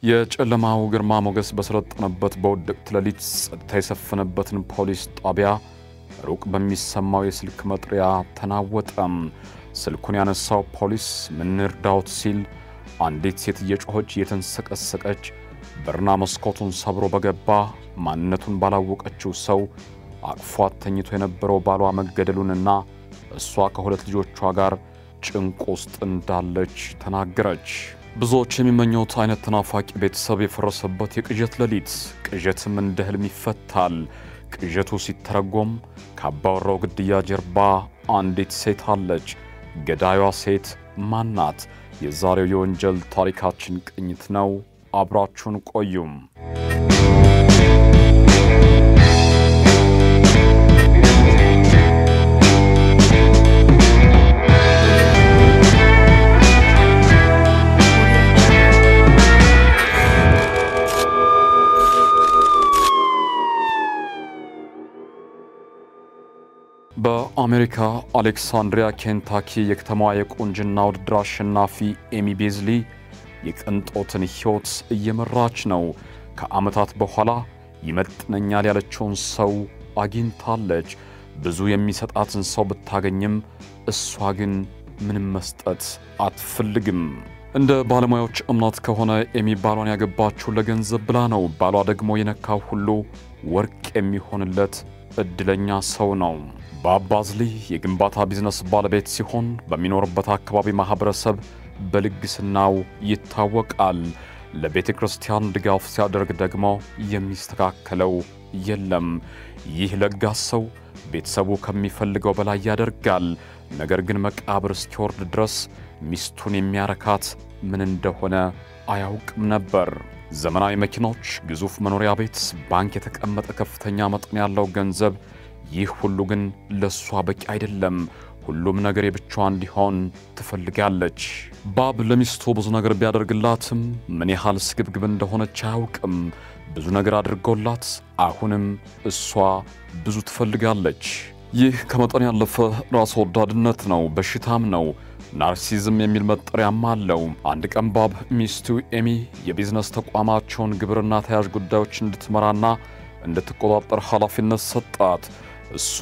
የጨለማው ግርማ ሞገስ በሰለጠነበት በውድቅት ሌሊት ጸጥታ የሰፈነበትን ፖሊስ ጣቢያ ሩቅ በሚሰማው የስልክ መጥሪያ ተናወጠም። ስልኩን ያነሳው ፖሊስ ምን እርዳዎት ሲል አንዲት ሴት እየጮኸች እየተንሰቀሰቀች በርና መስኮቱን ሰብሮ በገባ ማንነቱን ባላወቀችው ሰው አቅፏት ተኝቶ የነበረው ባሏ መገደሉንና እሷ ከሁለት ልጆቿ ጋር ጭንቅ ውስጥ እንዳለች ተናገረች። ብዙዎች የሚመኘውት አይነት ተናፋቂ ቤተሰብ የፈረሰበት የቅዠት ሌሊት። ቅዠትም እንደ ህልም ይፈታል። ቅዠቱ ሲተረጎም ከአባወራው ግድያ ጀርባ አንዲት ሴት አለች። ገዳዩዋ ሴት ማናት? የዛሬው የወንጀል ታሪካችን ቅኝት ነው። አብራችሁን ቆዩም። በአሜሪካ አሌክሳንድሪያ ኬንታኪ የከተማዋ የቁንጅና ውድድር አሸናፊ ኤሚ ቤዝሊ የቅንጦትን ሕይወት እየመራች ነው። ከዓመታት በኋላ ይመጥነኛል ያለችውን ሰው አግኝታለች። ብዙ የሚሰጣትን ሰው ብታገኝም እሷ ግን ምንም መስጠት አትፈልግም። እንደ ባለሙያዎች እምነት ከሆነ ኤሚ ባሏን ያገባችው ለገንዘብ ብላ ነው። ባሏ ደግሞ የነካው ሁሉ ወርቅ የሚሆንለት እድለኛ ሰው ነው። በአባዝሊ የግንባታ ቢዝነስ ባለቤት ሲሆን በሚኖርበት አካባቢ ማኅበረሰብ በልግስናው ይታወቃል። ለቤተ ክርስቲያን ድጋፍ ሲያደርግ ደግሞ የሚስተካከለው የለም። ይህ ለጋስ ሰው ቤተሰቡ ከሚፈልገው በላይ ያደርጋል። ነገር ግን መቃብር እስኪወርድ ድረስ ሚስቱን የሚያረካት ምን እንደሆነ አያውቅም ነበር። ዘመናዊ መኪኖች፣ ግዙፍ መኖሪያ ቤት፣ ባንክ የተቀመጠ ከፍተኛ መጠን ያለው ገንዘብ፣ ይህ ሁሉ ግን ለእሷ በቂ አይደለም። ሁሉም ነገር የብቻዋ እንዲሆን ትፈልጋለች። ባብ ለሚስቱ ብዙ ነገር ቢያደርግላትም ምን ያህል ስግብግብ እንደሆነች አያውቅም። ብዙ ነገር አድርጎላት አሁንም እሷ ብዙ ትፈልጋለች። ይህ ከመጠን ያለፈ ራስ ወዳድነት ነው፣ በሽታም ነው። ናርሲዝም የሚል መጠሪያም አለው። አንድ ቀን ባብ ሚስቱ ኤሚ የቢዝነስ ተቋማቸውን ግብርና ተያዥ ጉዳዮች እንድትመራና እንድትቆጣጠር ኃላፊነት ሰጣት። እሱ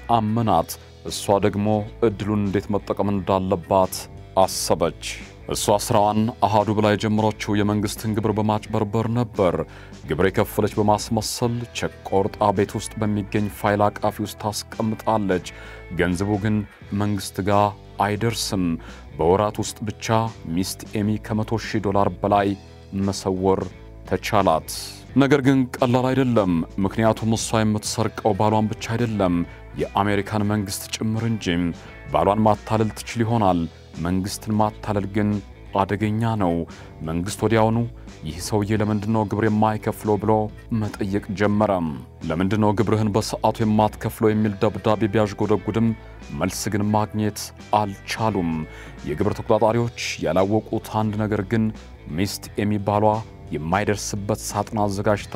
አመናት። እሷ ደግሞ ዕድሉን እንዴት መጠቀም እንዳለባት አሰበች። እሷ ሥራዋን አሃዱ ብላ የጀመረችው የመንግሥትን ግብር በማጭበርበር ነበር። ግብር የከፈለች በማስመሰል ቼክ ቆርጣ ቤት ውስጥ በሚገኝ ፋይል አቃፊ ውስጥ ታስቀምጣለች። ገንዘቡ ግን መንግሥት ጋር አይደርስም። በወራት ውስጥ ብቻ ሚስት ኤሚ ከመቶ ሺህ ዶላር በላይ መሰወር ተቻላት። ነገር ግን ቀላል አይደለም። ምክንያቱም እሷ የምትሰርቀው ባሏን ብቻ አይደለም፣ የአሜሪካን መንግሥት ጭምር እንጂ። ባሏን ማታለል ትችል ይሆናል። መንግሥትን ማታለል ግን አደገኛ ነው። መንግሥት ወዲያውኑ ይህ ሰውዬ ለምንድነው ግብር የማይከፍለው ብሎ መጠየቅ ጀመረም። ለምንድነው ግብርህን በሰዓቱ የማትከፍለው የሚል ደብዳቤ ቢያዥጎደጉድም መልስ ግን ማግኘት አልቻሉም። የግብር ተቆጣጣሪዎች ያላወቁት አንድ ነገር ግን ሚስት ኤሚ ባሏ የማይደርስበት ሳጥን አዘጋጅታ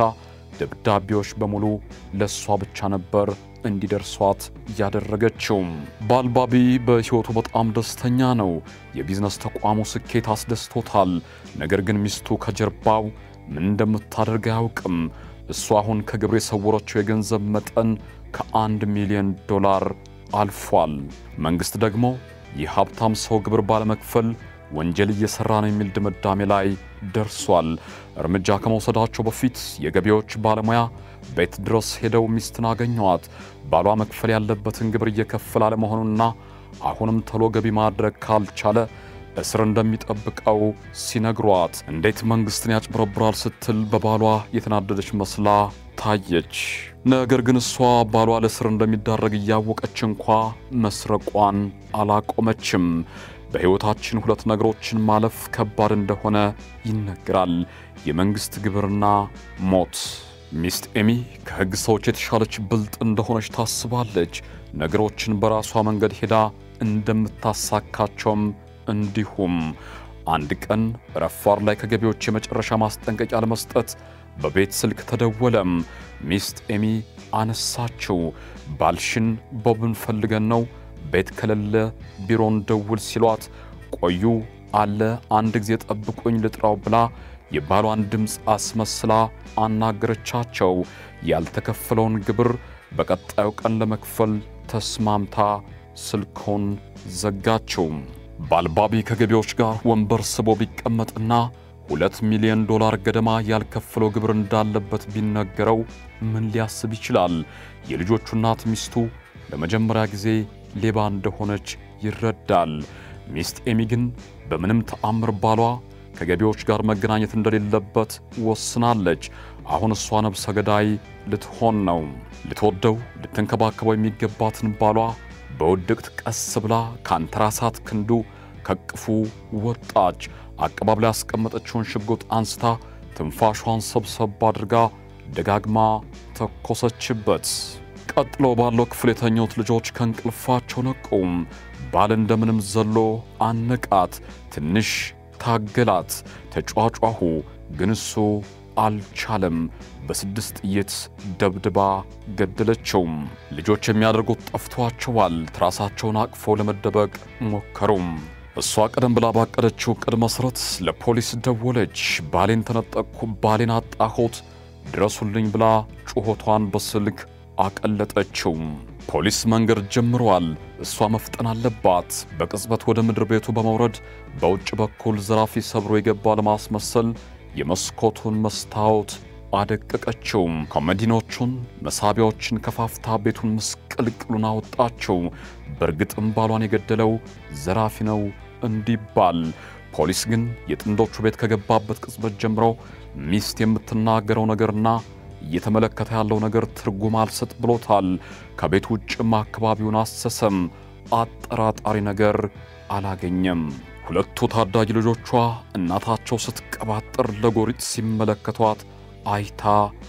ደብዳቤዎች በሙሉ ለእሷ ብቻ ነበር እንዲደርሷት ያደረገችው። ባልባቢ በሕይወቱ በጣም ደስተኛ ነው። የቢዝነስ ተቋሙ ስኬት አስደስቶታል። ነገር ግን ሚስቱ ከጀርባው ምን እንደምታደርግ አያውቅም። እሱ አሁን ከግብር የሰወረችው የገንዘብ መጠን ከአንድ ሚሊዮን ዶላር አልፏል። መንግሥት ደግሞ ይህ ሀብታም ሰው ግብር ባለመክፈል ወንጀል እየሠራ ነው የሚል ድምዳሜ ላይ ደርሷል። እርምጃ ከመውሰዳቸው በፊት የገቢዎች ባለሙያ ቤት ድረስ ሄደው ሚስትን አገኘዋት። ባሏ መክፈል ያለበትን ግብር እየከፈለ አለመሆኑና አሁንም ቶሎ ገቢ ማድረግ ካልቻለ እስር እንደሚጠብቀው ሲነግሯት እንዴት መንግሥትን ያጭበረብራል ስትል በባሏ የተናደደች መስላ ታየች። ነገር ግን እሷ ባሏ ለእስር እንደሚዳረግ እያወቀች እንኳ መስረቋን አላቆመችም። በሕይወታችን ሁለት ነገሮችን ማለፍ ከባድ እንደሆነ ይነገራል፤ የመንግሥት ግብርና ሞት። ሚስት ኤሚ ከሕግ ሰዎች የተሻለች ብልጥ እንደሆነች ታስባለች። ነገሮችን በራሷ መንገድ ሄዳ እንደምታሳካቸውም እንዲሁም አንድ ቀን ረፋር ላይ ከገቢዎች የመጨረሻ ማስጠንቀቂያ ለመስጠት በቤት ስልክ ተደወለም። ሚስት ኤሚ አነሳችው። ባልሽን ቦብን ፈልገን ነው ቤት ከሌለ ቢሮን ደውል ሲሏት ቆዩ አለ አንድ ጊዜ ጠብቁኝ ልጥራው ብላ የባሏን ድምፅ አስመስላ አናገረቻቸው። ያልተከፈለውን ግብር በቀጣዩ ቀን ለመክፈል ተስማምታ ስልኮን ዘጋችው። ባልባቢ ከገቢዎች ጋር ወንበር ስቦ ቢቀመጥና ሁለት ሚሊዮን ዶላር ገደማ ያልከፈለው ግብር እንዳለበት ቢነገረው ምን ሊያስብ ይችላል? የልጆቹ እናት ሚስቱ ለመጀመሪያ ጊዜ ሌባ እንደሆነች ይረዳል። ሚስት ኤሚ ግን በምንም ተአምር ባሏ ከገቢዎች ጋር መገናኘት እንደሌለበት ወስናለች። አሁን እሷ ነብሰ ገዳይ ልትሆን ነው። ልትወደው ልትንከባከበው የሚገባትን ባሏ በውድቅት ቀስ ብላ ካንተራሳት ክንዱ ከቅፉ ወጣች። አቀባብላ ያስቀመጠችውን ሽጉጥ አንስታ ትንፋሿን ሰብሰብ አድርጋ ደጋግማ ተኮሰችበት። ቀጥሎ ባለው ክፍል የተኙት ልጆች ከእንቅልፋቸው ነቁም። ባል እንደምንም ዘሎ አነቃት። ትንሽ ታገላት። ተጫጫሁ፣ ግን እሱ አልቻለም። በስድስት ጥይት ደብድባ ገደለችው። ልጆች የሚያደርጉት ጠፍቷቸዋል። ትራሳቸውን አቅፈው ለመደበቅ ሞከሩም። እሷ ቀደም ብላ ባቀደችው ዕቅድ መሠረት ለፖሊስ ደወለች። ባሌን ተነጠቅኩ፣ ባሌን አጣሁት፣ ድረሱልኝ ብላ ጩኸቷን በስልክ አቀለጠችው። ፖሊስ መንገድ ጀምሯል። እሷ መፍጠን አለባት። በቅጽበት ወደ ምድር ቤቱ በመውረድ በውጭ በኩል ዘራፊ ሰብሮ የገባ ለማስመሰል የመስኮቱን መስታወት አደቀቀችው። ኮመዲኖቹን መሳቢያዎችን ከፋፍታ ቤቱን ምስቅልቅሉን አወጣችው። በእርግጥም ባሏን የገደለው ዘራፊ ነው እንዲባል ፖሊስ ግን የጥንዶቹ ቤት ከገባበት ቅጽበት ጀምሮ ሚስት የምትናገረው ነገርና እየተመለከተ ያለው ነገር ትርጉም አልሰጥ ብሎታል። ከቤት ውጭም አካባቢውን አሰሰም። አጠራጣሪ ነገር አላገኘም። ሁለቱ ታዳጊ ልጆቿ እናታቸው ስትቀባጥር ለጎሪጥ ሲመለከቷት አይታ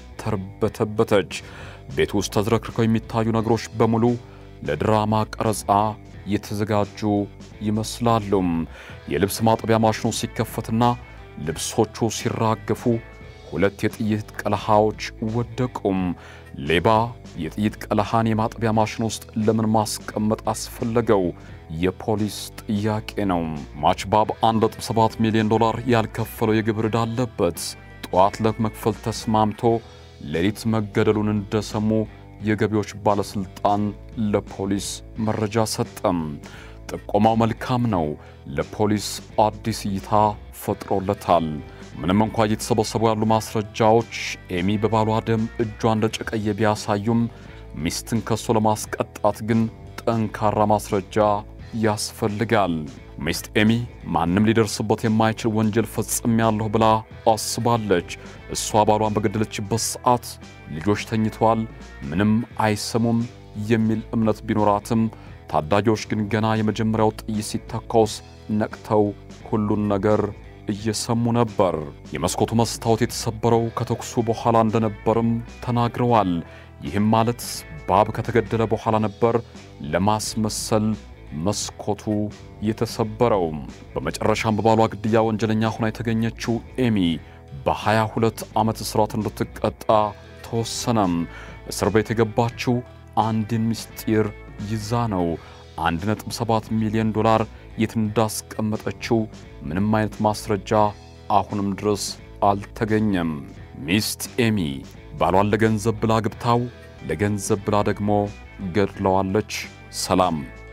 ተርበተበተች። ቤት ውስጥ ተዝረክርከው የሚታዩ ነገሮች በሙሉ ለድራማ ቀረጻ የተዘጋጁ ይመስላሉ። የልብስ ማጠቢያ ማሽኑ ሲከፈትና ልብሶቹ ሲራገፉ ሁለት የጥይት ቀለሃዎች ወደቁም። ሌባ የጥይት ቀለሃን የማጠቢያ ማሽን ውስጥ ለምን ማስቀመጥ አስፈለገው? የፖሊስ ጥያቄ ነው። ማችባብ 1.7 ሚሊዮን ዶላር ያልከፈለው የግብር ዕዳ አለበት። ጠዋት ለመክፈል ተስማምቶ ሌሊት መገደሉን እንደሰሙ የገቢዎች ባለሥልጣን ለፖሊስ መረጃ ሰጠም። ጥቆማው መልካም ነው። ለፖሊስ አዲስ እይታ ፈጥሮለታል። ምንም እንኳ እየተሰበሰቡ ያሉ ማስረጃዎች ኤሚ በባሏ ደም እጇ እንደጨቀየ ቢያሳዩም ሚስትን ከሶ ለማስቀጣት ግን ጠንካራ ማስረጃ ያስፈልጋል። ሚስት ኤሚ ማንም ሊደርስበት የማይችል ወንጀል ፈጽሜያለሁ ብላ አስባለች። እሷ ባሏን በገደለችበት ሰዓት ልጆች ተኝተዋል፣ ምንም አይሰሙም የሚል እምነት ቢኖራትም ታዳጊዎች ግን ገና የመጀመሪያው ጥይት ሲተኮስ ነቅተው ሁሉን ነገር እየሰሙ ነበር። የመስኮቱ መስታወት የተሰበረው ከተኩሱ በኋላ እንደነበርም ተናግረዋል። ይህም ማለት ባብ ከተገደለ በኋላ ነበር ለማስመሰል መስኮቱ የተሰበረው። በመጨረሻም በባሏ ግድያ ወንጀለኛ ሆና የተገኘችው ኤሚ በ22 ዓመት እስራት እንድትቀጣ ተወሰነም። እስር ቤት የገባችው አንድን ምስጢር ይዛ ነው። 1.7 ሚሊዮን ዶላር የት እንዳስቀመጠችው ምንም አይነት ማስረጃ አሁንም ድረስ አልተገኘም። ሚስት ኤሚ ባሏን ለገንዘብ ብላ ግብታው ለገንዘብ ብላ ደግሞ ገድለዋለች። ሰላም